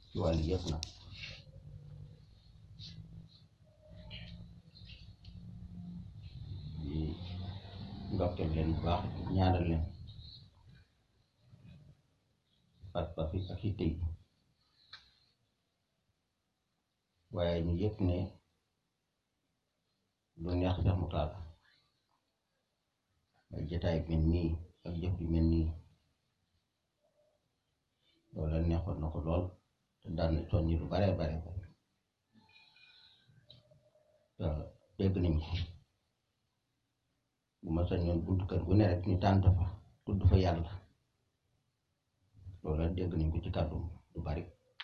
ci wàllu yëpp nag di ndokkeel leen bu baax ñaanal leen pas-pas yi ak yitte yi waaye ñu yëpp ne lu neex sax mu taal ay jataay mel nii ak jëf yu mel nii loolu la neexoon na ko lool te daan na soññi lu bare bare bare te dégg nañ ko bu ma sañoon bunt kër gu ne rek ñu tànt fa tudd fa yàlla loolu la dégg nañ ko ci kàddu lu bari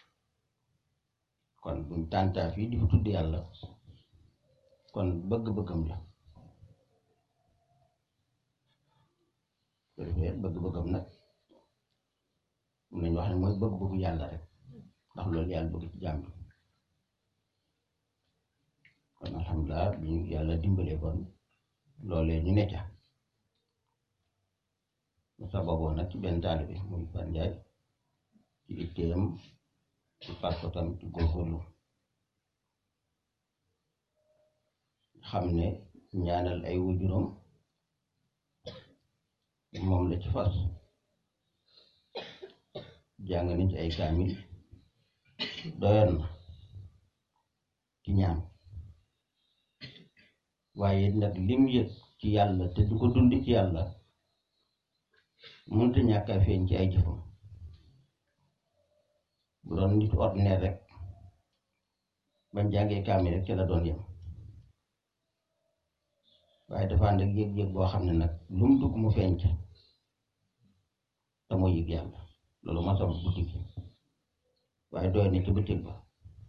kon buñ tàntaa fii di fa tudd yàlla kon bëgg-bëggam la ko defee bëgg-bëggam nag mun nañu wax ne mooy bëgg-bëggu yàlla rek ndax loolu yàlla bëgg ci jàmm kon alhamdulilah bi ñu yàlla dimbalee kon loolee ñu ne ca mu sababoo nag ci benn taalibe muy Fan Njaay ci itteem ci parkotam ci góorgóorlu xam ne ñaanal ay wujuram moom la ci fas jàng nañ ci ay kaamil doyoon na ci ñaan waaye nag lim yëg ci yàlla te du ko dund ci yàlla mënta ñàkk a feeñ ci ay jëfam bu doon nit ordinaire rek bañ jàngee kaamil rek ca la doon yem waaye dafa ànd ak yëg-yëg boo xam ne nag lu mu dugg mu feeñ ca te moo yëg yàlla loolu ma sabab guddi gi waaye doy na ci bëccëg ba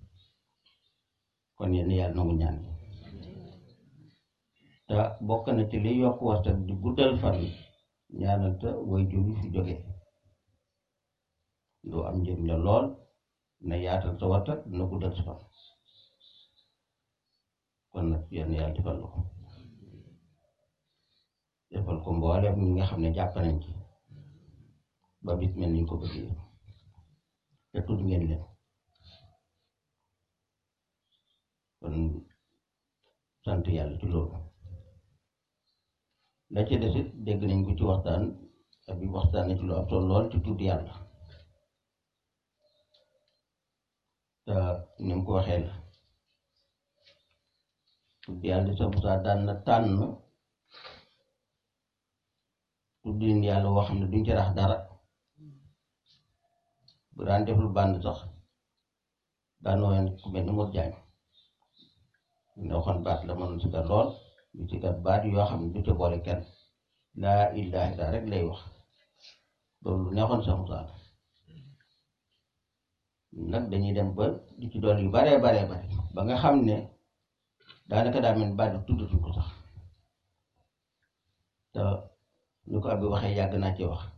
kon yéen yàlla nangu ñaan yi te bokk na ci li yokk waxtaan di guddal fan ñaanal te way jur yi fi jóge lu am njëriñ la lool na yaatal sa waxtaan dina guddal sa fan kon nag yéen yàlla defal la ko defal ko mboolem ñi nga xam ne jàpp nañ ci ba bis mel niñ ko bëggee te tudd ngeen leen kon sant yàlla ci loolu la ci desit dégg nañ ko ci waxtaan ak bi waxtaan na ci lu am solo lool ci tudd yàlla te ni mu ko waxee la tudd yàlla sa Musaa daan na tànn tuddin yàlla woo xam ne duñ ci rax dara bu daan def lu bànd sax daan woon ku mel ni Mor Jaañ ne waxoon baat la mënoon si kat lool du si kat baat yoo xam ne du ca boole kenn laa ilaaha illa rek lay wax loolu lu neexoon sax Musaa nag dañuy dem ba di ci dool yu baree baree bare ba nga xam ne daanaka daa mel baat bi tuddatuñ ko sax te ñu ko abi waxee yàgg naa ci wax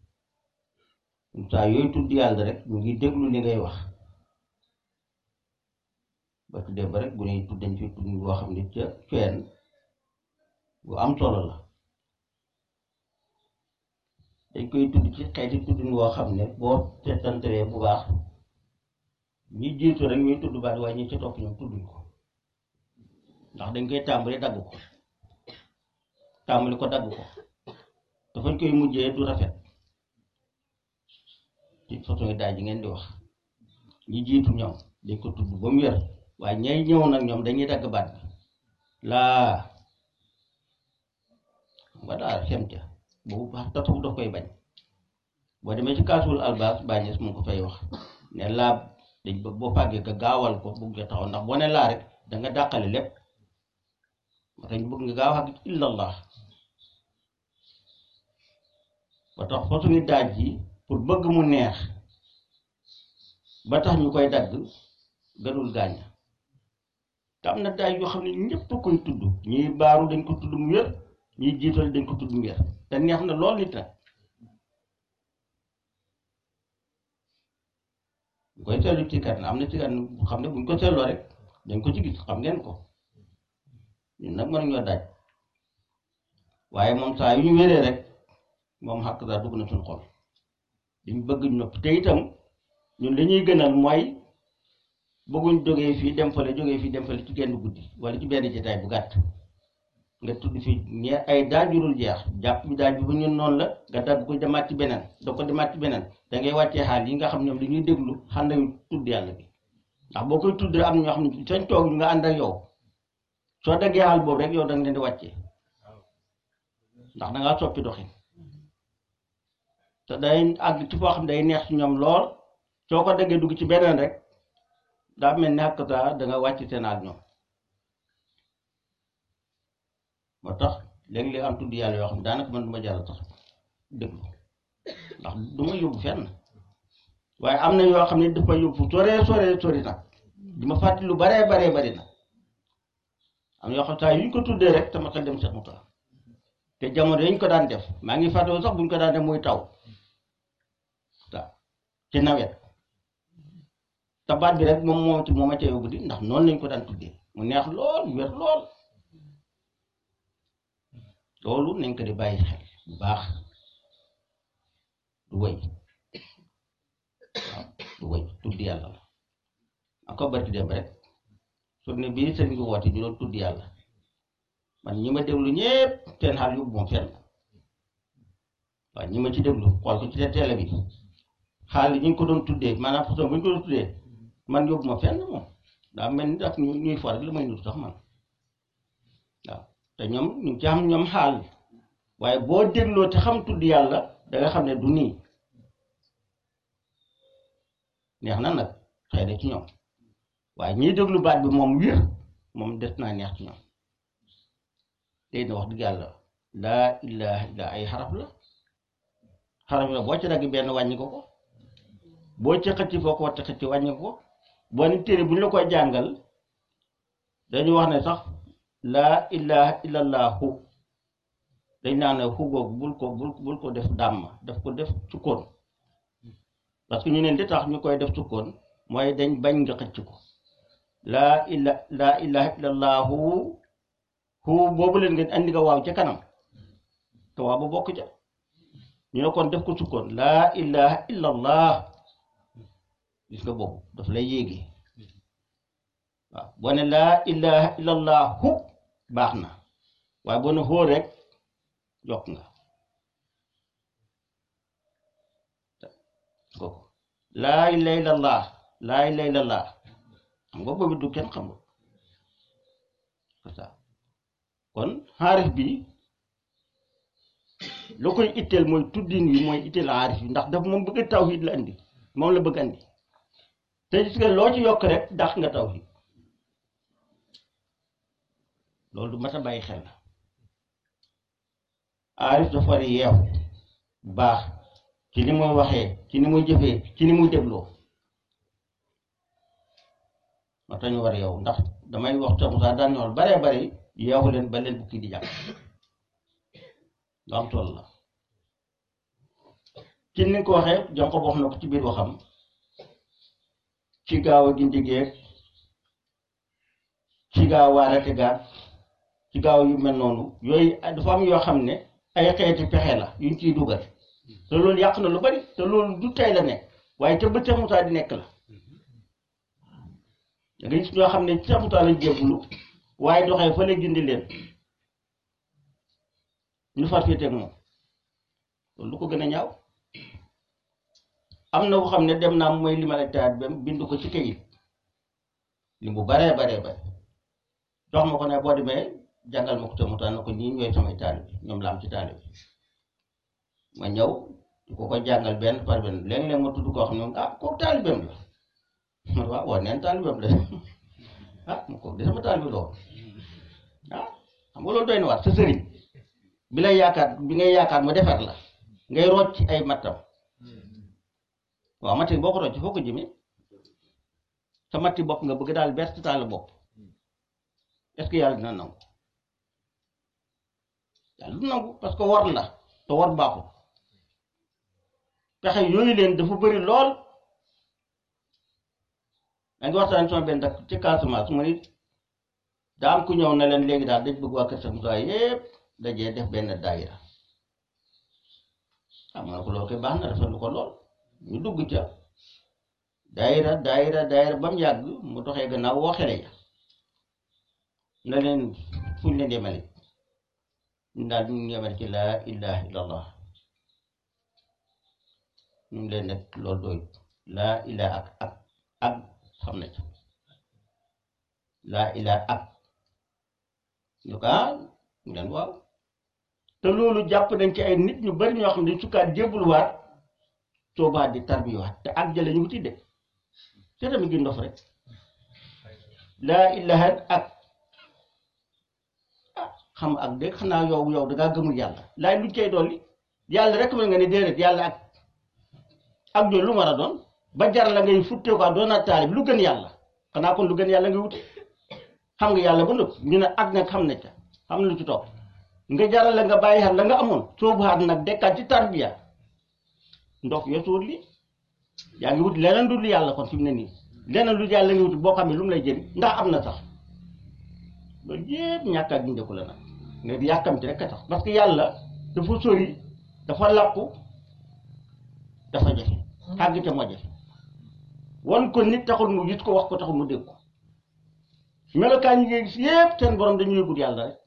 saa yooyu tudd yàlla rek ñu ngi déglu li ngay wax ba tuddee ba rek bu ñuy tudd dañ fi tudd boo xam ne ca feen bu am solo la dañ koy tudd ci xeeti tuddin woo xam ne boo seetantalee bu baax ñi jiitu rek ñuy tudd baat waaye ñi ca topp ñoom tudduñ ko ndax dañ koy tàmbali dagg ko tàmbali ko dagg ko dafañ koy mujjee du rafet ci façon yi daaj ji ngeen di wax ñi jiitu ñoom dañ ko tudd ba mu wér waaye ñay ñëw nag ñoom dañuy dagg baat bi laa nga daal xem ca boobu baax tatafu daf koy bañ boo demee ci kaasul albas bàñes mu ko fay wax ne laa dañ bëgg boo fàggee ka gaawal ko bugg nga taxaw ndax boo ne laa rek da nga dàqale lépp moo tax ñu bëgg nga gaaw xàgg illallah ba tax façon yi daaj ji pour bëgg mu neex ba tax ñu koy dagg gënul gaañ te am na daaj yoo xam ne ñëpp a koy tudd ñiy baaru dañ ko tudd mu wér ñiy jiital dañ ko tudd mu wér te neex na lool nit nag bu koy seetlu ci kat na am na ci kat xam ne buñ ko seetloo rek dañ ko ci gis xam ngeen ko ñun nag mën ñoo daaj waaye moom saa yu ñu wéree rek moom xàq daa dugg na suñu xol liñ bëgg nopp te itam ñun li ñuy gënal mooy bëgguñ jógee fii dem fële jógee fii dem fële ci genn guddi wala ci benn jotaay bu gàtt nga tudd fi ñe ay daaj jurul jeex jàpp bi daaj bi bu ñun noonu la nga dagg ko demaat ci beneen da ko demaat ci beneen da ngay wàccee xaal yi nga xam ñoom dañuy déglu xànd tudd yàlla bi ndax boo koy tudd am na ñoo xam ne sañ toog ñu nga ànd ak yow soo daggee xaal boobu rek yow da nga leen di wàccee ndax da ngaa soppi doxin te day àgg ci foo xam day neex ci ñoom lool soo ko daggee dugg ci beneen rek daa mel ni xàkkata da nga wàcc seen ak ñoom moo tax léeg-léeg am tudd yàlla yoo xam ne daanaka man du ma jàll tax déglu ndax du ma yóbbu fenn waaye am na yoo xam ne daf ma yóbbu sore sore sori nag di ma fàttali lu baree baree bari nag am yoo xam saa yu ñu ko tuddee rek sama xel dem Cheikh Moussa te jamono yi ñu ko daan def maa ngi fàttali sax bu ñu ko daan def muy taw waaw ci nawet te baat bi rek moom moom ci moom a ca yóbbu di ndax noonu lañ ko daan tuddee mu neex lool wér lool loolu nañ ko di bàyyi xel bu baax du wëy waaw du wëy tudd yàlla la ak ko barki dem rek journée bii sëriñ bi woote ñu doon tudd yàlla man ñi ma déglu ñépp seen xaal yóbbu moom fenn waaw ñi ma ci déglu xool ko ci télé bi xaal yi ñu ko doon tuddee maanaam façon bu ñu ko doon tuddee man yóbbu ma fenn moom daa mel ni daf ñu ñuy for rek la may nut sax man waaw te ñoom ñu ci xam ñoom xaal waaye boo dégloo te xam tudd yàlla da nga xam ne du nii neex na nag xëy na ci ñoom waaye ñiy déglu baat bi moom wir moom des naa neex ci ñoom tey na wax dëgg yàlla laa ilaha illa ay xaraf la xaraf la boo ci dagg benn wàññi ko ko boo ci xëcc foo ko war a xëcc wàññi ko boo ni téere bu ñu la koy jàngal dañu wax ne sax laa ilaha illallahu dañ naan ne xu googu bul ko bul bul ko def dàmm daf ko def sukkoon parce que ñu ne li tax ñu koy def sukkoon mooy dañ bañ nga xëcc ko laa ila laa ilaha illallahu xu boobu leen ngeen andi nga waaw ca kanam te waaw ba bokk ca ñu ne kon def ko sukkoon laa ilaha illallah gis nga boobu daf lay yéegi waaw boo ne laa ilaha illallahu baax na waaye boo ne xóor rek yokk nga kooku laa ilaha illallah laa ilaha illallah xam nga boobu du kenn xamul c'est ça kon xaarif bi lu koy itteel mooy tuddin wi mooy itteel xaarif bi ndax daf moom bëgg tawhid la andi moom la bëgg andi te gis nga loo ci yokk rek dàq nga tawhid loolu du mat a bàyyi xel la aarif dafa war a yeew bu baax ci ni muy waxee ci ni muy jëfee ci ni muy dégloo moo tax ñu war a yeew ndax damay wax te Moussa daan ñool baree bari yeewu leen ba leen bukki di jàpp lu am toll la ci ni ko waxee jonko wax na ko ci biir waxam ci gaaw a gindi geeg ci gaaw waarate gaat ci gaaw yu mel noonu yooyu dafa am yoo xam ne ay xeeti pexe la yuñ ciy dugal te loolu yàq na lu bari te loolu du tey la nekk waaye te ba Seex Musaa di nekk la da nga gis ñoo xam ne Seex Musaa lañ jébbalu waaye doxee fa la gindi leen ñu far féeteeg moom loolu lu ko gën a ñaaw am na ko xam ne dem naa mooy li ma la taat ba bind ko ci kayit li bu baree baree bare jox ma ko ne boo demee jàngal ma ko te mu taan na ko ñii ñooy samay taalibe ñoom la am ci taalibe ma ñëw di ko ko jàngal benn par benn léeg-léeg ma tudd koo xam ne moom ah kooku taalibeem la man waaw waaw neen taalibeem la ah ma kooku de sama taalibe la woon ah xam nga loolu doy na waar sa sëriñ bi lay yaakaar bi ngay yaakaar mu defar la ngay rocc ci ay mattam waaw matti boo ko rocc foo ko jëmee sa matti bopp nga bëgg daal bert taal bopp est-ce que yàlla dina nangu yàlla du nangu parce que war la te war baaxul pexe yooyu leen dafa bëri lool da ngi waxtaan sama benn dak ci Casamance mu ni daa am ku ñëw na leen léegi daal dañ bëgg waa Kër Cheikh Moussa yépp dajee def benn daayira xam nga ko loolu koy baax na rafetlu ko lool ñu dugg ca daayira daayira daayira ba mu yàgg mu doxee gannaaw woo xele ya na leen fuñ leen yemale ñu daal ñu ngi yemale ci laa ilaha illallah ñu ngi leen nekk loolu doy laa ilaha ak ak ak xam na ci laa ilaha ak ñu ko ah ñu leen waaw te loolu jàpp nañ ci ay nit ñu bari ñoo xam ne dañ sukkaat jébbaluwaat soobaat di tarbiwaat te ak jële ñu wuti de te tamit gi ndof rek laa ilaha ak ah xam ak de xanaa yow yow dangaa gëmul yàlla laay luñ cay dolli yàlla rek mën nga ne déedéet yàlla ak ak jooju lu war a doon ba jar la ngay futtee ko doon naa taalib lu gën yàlla xanaa kon lu gën yàlla ngay wuti xam nga yàlla ba nëpp ñu ne ak nag xam ne ca xam na lu ci topp nga jaral la nga bàyyi xel la nga amoon soobuwaat nag dekkaat ci tarbiya ndox yosuwut li yaa ngi wut leneen du yàlla kon fi mu ne nii leneen lu yàlla ngi wut boo xam ne lu mu lay jëriñ ndax am na sax loolu yëpp ñàkk a gindeeku la nag nga di yàkkamti rek a tax parce que yàlla dafa sori dafa làqu dafa jafe xàgg te moo jafe wan ko nit taxul mu gis ko wax ko taxul mu dégg ko melokaan yi ngay gis yëpp seen borom dañu yëgut yàlla rek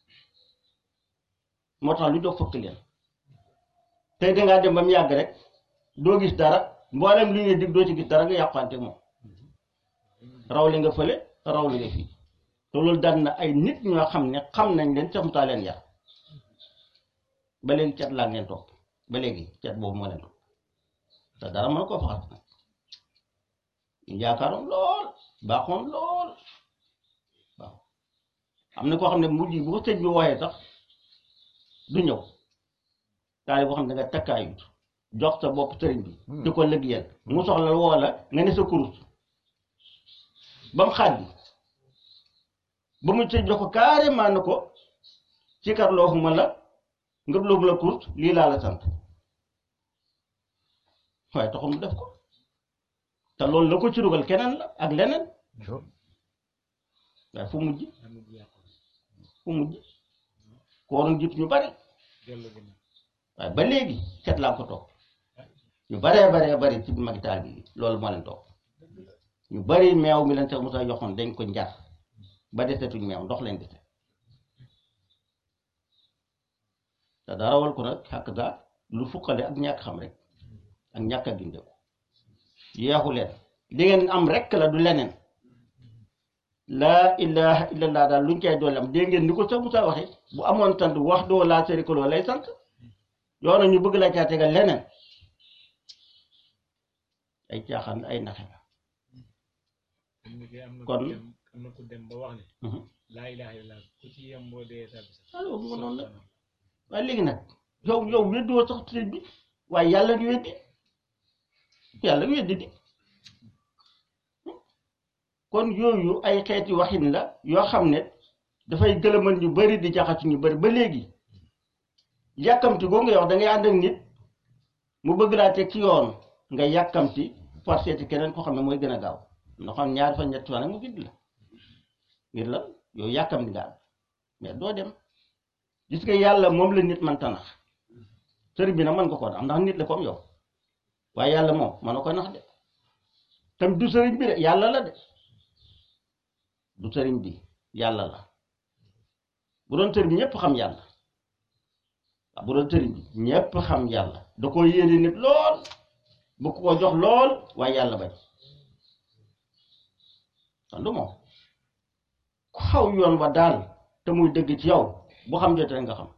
moo tax lu jox fëkk leen tey dangaa dem ba mu yàgg rek doo gis dara mboolem li ngay dig doo ci gis dara nga yàqante moom raw li nga fële raw li nga fii te loolu daan na ay nit ñoo xam ne xam nañ leen saxutaa leen yar ba léegi cat laa ngeen topp ba léegi cat boobu moo leen topp te dara mën koo faxas nag ñu yaakaaroon lool baaxoon lool waaw am na koo xam ne mujj bu ko sëñ bi wooyee sax du ñëw taali boo xam ne da nga takkaayut jox sa bopp sëriñ bi di ko liggéeyal mu soxla woo la nga ne sa kurus ba mu xaaj bi ba mu sëñ jox ko carrément na ko ci kar loofuma la ngëb loobu la kurus lii laa la sant waaye taxul mu def ko te loolu la ko ci dugal keneen la ak leneen waaye fu mujj fu mujj ko waroon jiitu ñu bari waaye ba léegi seet laa ko toog ñu baree baree bari ci magi taal bi loolu moo leen toog ñu bari meew mi leen sax Musaa yoxoon dañ ko njar ba desetuñ meew ndox leen dese te dara wal ko nag xàq gaa lu fukkale ak ñàkk xam rek ak ñàkk a gindeeku yeexu leen li ngeen am rek la du leneen laa ilaha illallah daal luñ koy doole am dégg ngeen ni ko sax Musaa waxe bu amoon sant wax doo laa sharika lahu lay sant yoona ñu bëgg la caa tegal leneen ay caaxaan ay naxe la kon am na ku dem ba wax ne laa ilaha illallah ku ci yem boo dee tabi sax alors mu noonu la waaye léegi nag yow yow weddoo sax sëñ bi waaye yàlla di weddi yàlla weddi di kon yooyu ay xeeti waxin la yoo xam ne dafay gëlëmal ñu bari di jaxatu ñu bari ba léegi yàkkamti goo nga wax da ngay ànd ak nit mu bëgg laa teg ci yoon nga yàkkamti par seeti keneen ko xam ne mooy gën a gaaw nga xam ñaari fan ñetti fan rek mu gidd la ngir la yow yàkkamti nga am mais doo dem gis nga yàlla moom la nit man tanax sëriñ bi nag mën nga koo nax ndax nit la comme yow waaye yàlla moom mën na ko nax de tam du sëriñ bi de yàlla la de du sëriñ bi yàlla la bu doon sëriñ bi ñëpp xam yàlla waaw bu doon sëriñ bi ñëpp xam yàlla da ko yéene nit lool bu ko jox lool waaye yàlla bañ kon du moom ku xaw yoon wa daal te muy dëgg ci yow bu xam jotee nga xam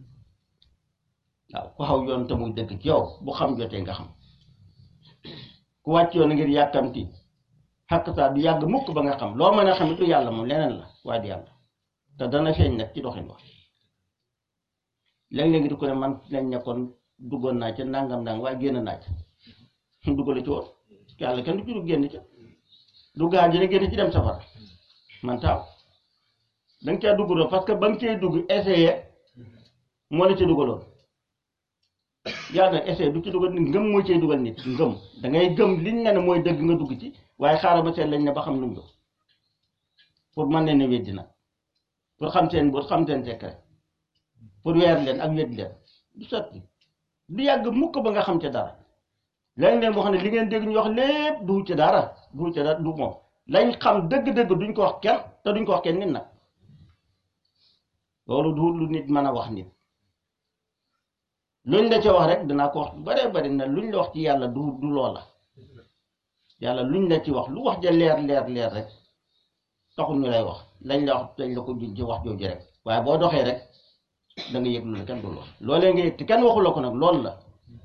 waaw ku xaw yoon te muy dëgg ci yow bu xam jotee nga xam ku wàcc yoon ngir yàkkamti xàq saa du yàgg mukk ba nga xam loo mën a xam du yàlla moom leneen la waaye du yàlla te dana feeñ nag ci doxin wax léeg-léeg di ko ne man lañ nekkoon duggoon naa ca nangam nangam waaye génn naa ca duggale ci woon yàlla kenn du ci dugg génn ca du gaa ji ne génn ci dem safara man taaw da nga caa dugg doon parce que ba nga cay dugg essayé moo la ca dugaloon yaa nag essayé du ci dugal nit ngëm moo cay dugal nit ngëm da ngay gëm liñ ne ne mooy dëgg nga dugg ci waaye xaaral ba seet lañ ne ba xam lu mu doon pour mën leen a weddi nag pour xam seen bët xam seen secret pour weer leen ak weddi leen du sotti du yàgg mukk ba nga xam ca dara léeg-léeg moo xam ne li ngeen dégg ñu wax lépp du ci dara du ci dara du moom lañ xam dëgg-dëgg duñ ko wax kenn te duñ ko wax kenn nit nag loolu du lu nit mën a wax nit luñ la ca wax rek dinaa ko wax bu baree bari na luñ la wax ci yàlla du du loola yàlla luñ la ci wax lu wax ja leer leer leer rek taxul ñu lay wax lañ la wax dañ la ko juñ ci wax jooju rek waaye boo doxee rek da nga yëg lu la kenn du wax loolee nga yëg te kenn waxu la ko nag loolu la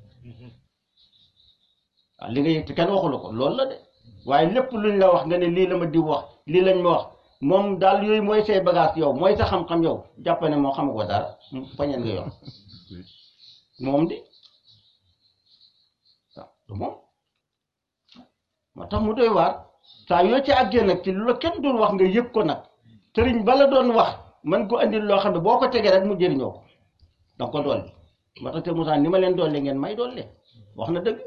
waaw li nga yëg te kenn waxu la ko loolu la de waaye lépp luñ la wax nga ne lii la ma diw wax lii lañ ma wax moom daal yooyu mooy say bagage yow mooy sa xam-xam yow jàpp ne moo xam ko dara fañeen nga yor moom di waaw du moom moo tax mu doy waar saa yoo ci àggee nag ci lu la kenn doon wax nga yëg ko nag sëriñ bala doon wax man ko andil loo xam ne boo ko tegee rek mu jëriñoo ko danga ko dolli moo tax te Moussa ni ma leen dolli ngeen may dolli wax na dëgg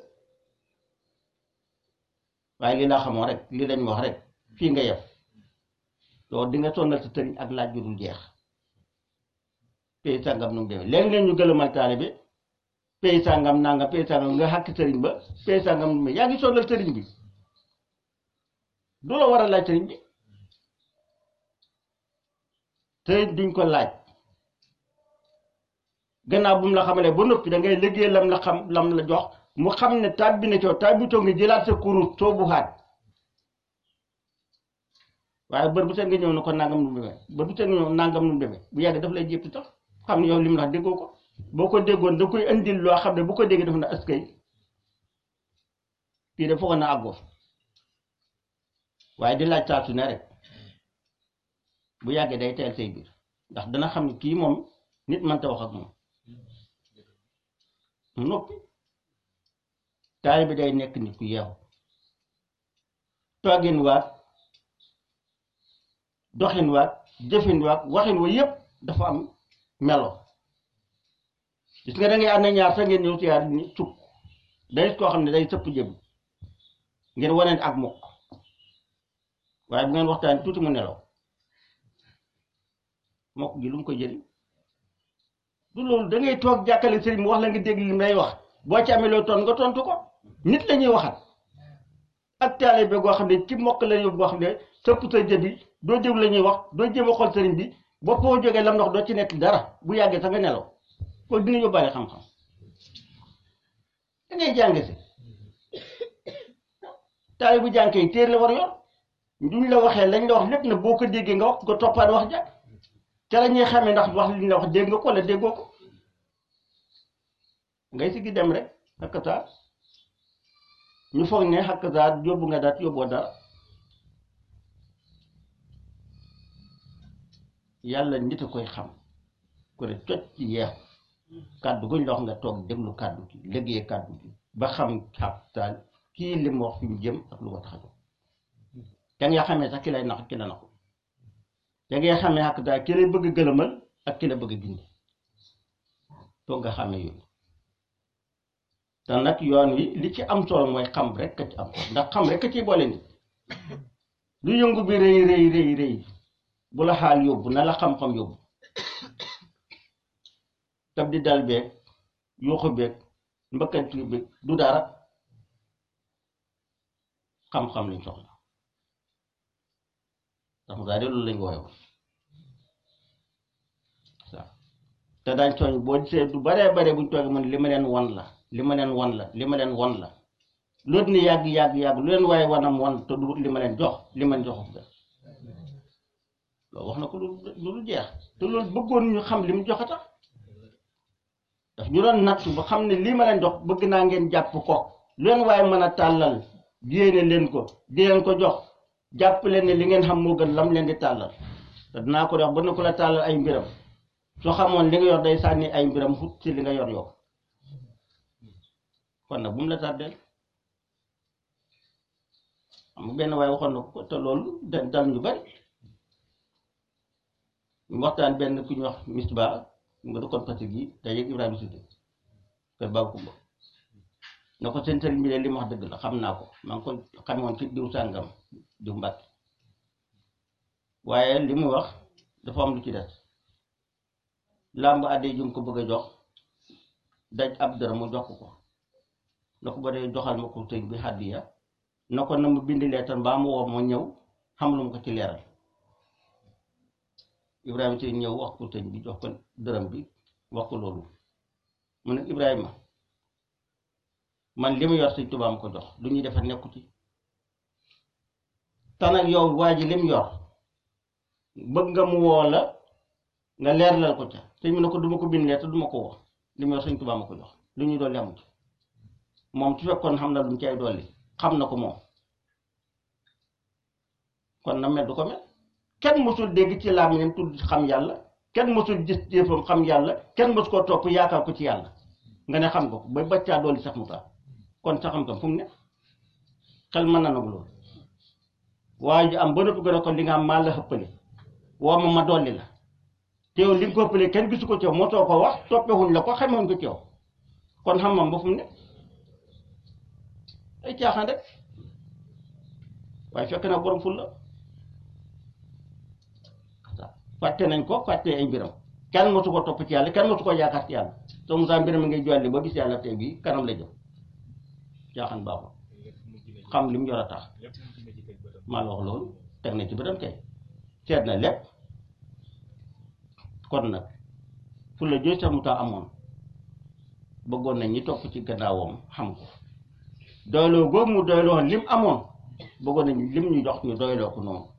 waaye lii laa xamoo rek lii lañ wax rek fii nga yem loolu di nga sonnal sa sëriñ ak laaj ju dul jeex pays sàngam nu mu demee léegi leen ñu gëlëmal taale bi pays sàngam nangam pays sàngam nga xàkk sëriñ ba pays sàngam nu mu yaa ngi sonnal sëriñ bi du la war a laaj sëriñ bi te duñ ko laaj gannaaw bu mu la xamalee ba noppi da ngay liggéey lam la xam lam la jox mu xam ne tàbbi na coow tàbbitoo nga jëlaat sa kurus soobu xaat waaye bër bu seen nga ñëw na ko nangam nu mu demee bër bu seen nga ñëw nangam nu mu demee bu yàgg daf lay jéppi tax xam ne yow li mu wax déggoo ko boo ko déggoon da koy indil loo xam ne bu ko déggee daf na askay kii de foog na àggoo waaye di laaj saa su ne rek bu yàggee day teel say biir ndax dana xam ne kii moom nit mënta wax ak moom mu noppi taali bi day nekk nit ku yeewu toogin waat doxin waat jëfin waat waxin wa yépp dafa am melo gis nga da ngay ànd ñaar sax ngeen ñëw siyaar ni sukk day koo xam ne day sëpp jëm ngeen waneen ak mukk waaye bu ngeen waxtaan tuuti mu nelaw mokk gi lu mu ko jëriñ du loolu da ngay toog jàkkale sëriñ mu wax la nga dégg li lay wax boo ci amee loo ton nga tontu ko nit la ñuy waxat ak taalibe goo xam ne ci mokk la yóbbu boo xam ne sëpp sa jëbi doo déglu la ñuy wax doo jéem a xool sëriñ bi ba foo jógee lam ndox doo ci nekk dara bu yàggee sax nga nelaw kooku dina yóbbaale xam-xam da ngay jàng si taalibe bu jànkee yi téer la war yor duñ la waxee lañ la wax lépp na boo ko déggee nga wax nga toppaat wax ja ca la ñuy xamee ndax wax li ñu la wax dégg nga ko wala déggoo ko ngay si gi dem rek xakkataa ñu foog ne xakkataa yóbbu nga daat yóbboo dara yàlla nit a koy xam ko ne cocc ci yeex kàddu guñ la wax nga toog déglu kàddu gi liggéey kàddu gi ba xam xakkataa kii li mu wax fi mu jëm ak lu ko tax a jóg da ngay xamee sax ki lay nax ki la naxu da ngay xamee xakk daal ki lay bëgg gëlëmal ak ki la bëgg gindi toog nga xamee yooyu te nag yoon wi li ci am solo mooy xam rek ka ci am ndax xam rek ka ciy boole nit lu yëngu bi rëy rëy rëy rëy bu la xaal yóbbu na la xam-xam yóbbu tab di dal beeg yuuxu beeg mbëkkanti beeg du dara xam-xam lañ soxla ndax mu daal de loolu lañ wooye woon waaw te daañ tooñ boo gisee du baree bare buñ toogee man li ma leen won la li ma leen won la li ma leen won la loolu ni yàgg yàgg yàgg lu leen waaye wanam won te du li ma leen jox li ma leen joxu ga loolu wax na ko lu lu jeex te loolu bëggoon ñu xam li mu jox a tax daf ñu doon nattu ba xam ne lii ma leen jox bëgg naa ngeen jàpp ko lu leen waaye mën a tàllal yéene leen ko di leen ko jox jàpp leen ne li ngeen xam moo gën lam leen di tàllal te dinaa ko wax ba na ko la tàllal ay mbiram soo xamoon li nga yor day sànni ay mbiram xut ci li nga yor yow kon nag bu mu la tàddeel xam nga benn waaye waxoon na ko te loolu da dal ñu bari ñu waxtaan benn ku ñu wax misba nga dëkkoon Fatick yi day yëg Ibrahima Sidé kër Baba Kumba na ko seen sëriñ bi de li mu wax dëgg la xam naa ko maa ngi ko xamoon ci diw sàngam diw mbàkk waaye li mu wax dafa am lu ci des làmb àddee jum ko bëgg a jox daj ab dara mu jox ko na ko ba dee joxal ma ko sëñ bi hàddiya na ko na mu bind leetar mbaa mu woo ma ñëw xam lu mu ko ci leeral Ibrahima ci ñëw wax ko sëñ bi jox ko dërëm bi wax ko loolu mu ne Ibrahima man li mu yor sëñ Tuubaa ma ko jox lu ñuy defar nekku ci te nag yow waa ji li mu yor bëgg nga mu woo la nga leerlal ko ca sëñ bi ne ko duma ko bind leetar duma ko woo li mu yor sëñ Tuubaa ma ko jox lu ñuy dolli amu ci moom su fekkoon xam na lu mu ci ay dolli xam na ko moom kon na mel du ko mel kenn mësul dégg ci làmmiñam tudd xam yàlla kenn mësul gis jëfam xam yàlla kenn mësu koo topp yaakaar ko ci yàlla nga ne xam nga ko ba baccaa dolli sax mu taal kon sa xam-xam fu mu ne xel mën na nagu loolu waaye ji am ba noppi gën a ko li nga am maa la xëppale woo ma ma dolli la te yow li nga ko ëppale kenn gisu ko ci yow moo too ko wax toppewuñ la ko xamewuñ ko ci yow kon xam-xam ba fu mu ne ay caaxaan rek waaye fekk na borom ful la fàtte nañ ko fàtte ay mbiram kenn mosu ko topp ci yàlla kenn mosu ko yaakaar ci yàlla te Moussa mbiram mi ngay jolli ba gis yàlla tey bii kanam la jëm caaxaan baaxul xam li mu yor a tax maa la wax loolu teg na ci bëtam kay seet na lépp kon nag fu la jooy sax mu tax amoon bëggoon nañ ñi topp ci gannaawam xam ko doyloo googu mu doyloo lim amoon bëggoon nañ lim ñu jox ñu doyloo ko noonu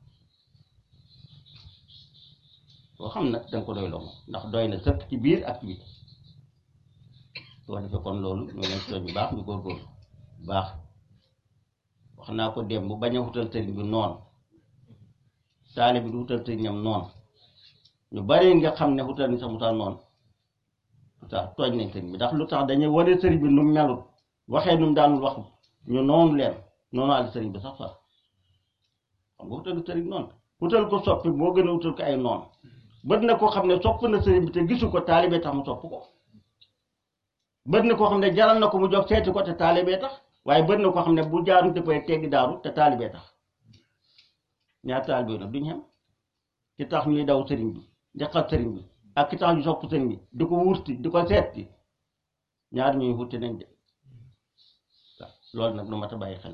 loo xam nag danga ko doyloo moom ndax doy na sëkk ci biir ak ci biir soo defee kon loolu ñu leen si bu baax ñu góorgóorlu bu baax wax naa ko démb bañ a wutal sëriñ bi noonu taali bi du wutal sëriñam noonu ñu bari nga xam ne wutal ni sax mu tax noonu lu tax tooñ nañ sëriñ bi ndax lu tax dañuy wane sëriñ bi nu mu melut waxee nu mu daanul wax ñu noonu leen noonu àll sëriñ bi sax far xam nga wutal sëriñ noonu wutal ko soppi moo gën a wutal ko ay noonu bët na koo xam ne sopp na sëriñ bi te gisu ko taalibee tax mu sopp ko bët na koo xam ne jaral na ko mu jox seeti ko te taalibee tax waaye bët na koo xam ne bu jaaru dafay teggi daaru te taalibee tax ñaar taalibee nag duñ xem ki tax ñuy daw sëriñ bi di xas sëriñ bi ak ki tax ñu sopp sëriñ bi di ko wurti di ko seeti ñaar ñuy wuti nañ de waaw loolu nag lu mat a bàyyi xel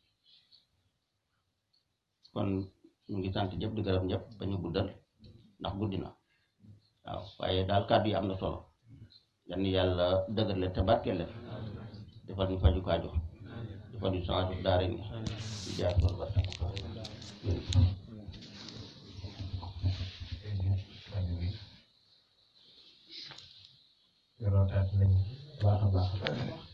kon ñu ngi sant ñëpp di gërëm ñëpp ba ñu guddal ndax guddi na waaw waaye daal kàddu yi am na solo yan yàlla dëgër leen te barkeel leen defal ñu faju kaajo defal ñu sanju daara ni di jaar loolu ba tax yorootaat nañ baax a baax